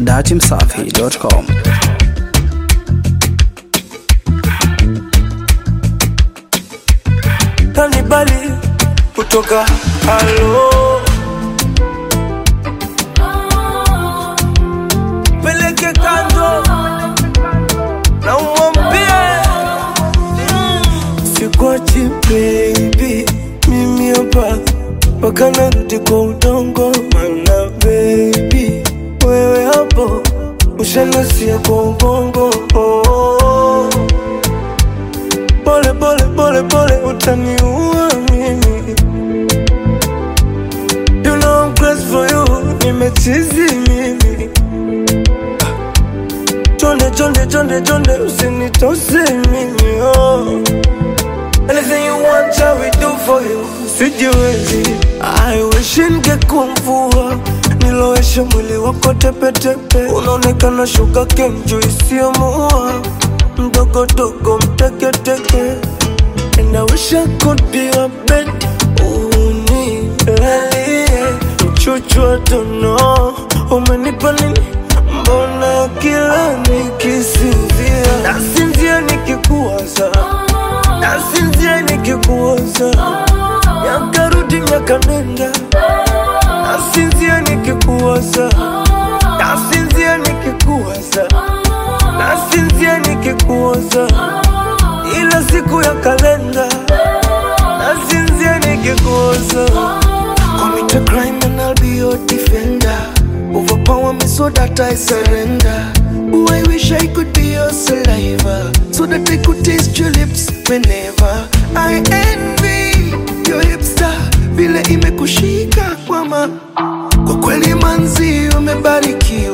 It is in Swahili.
datimsafi.com. kanibali kutoka halo peleke kando na umwambie sikwachi baby mimi hapa mpaka narudi kwa udongo mana baby wewe hapo ushanasia kwa ubongo oh, oh. Pole pole pole pole utaniua mimi You know I'm crazy for you Nimechizi mimi Chonde chonde chonde chonde usinitose mimi oh. Anything you want I will do for you Sijiwezi I wish ningekuwa mvua Niloweshe mwili wako tepetepe Unaonekana shuga kenju isiyomuua Mdogo dogo mteketeke And I wish I could be a bed Unilalie Mchuchu I don't know Umenipa nini Mbona kila nikisinzia Nasinzia nikikuwaza Nasinzia nikikuwaza Miaka rudi miaka nenda Nasinzia nikikuwaza Nasinzia nikikuwaza Nasinzia nikikuwaza Ila siku ya kalenda Nasinzia nikikuwaza Commit a crime and I'll be your defender. Overpower me so that I surrender. Oh, I wish I could be your saliva so that I could taste your lips whenever I envy your hipster vile imekushika kwama. Kwa kweli manzi umebarikiwa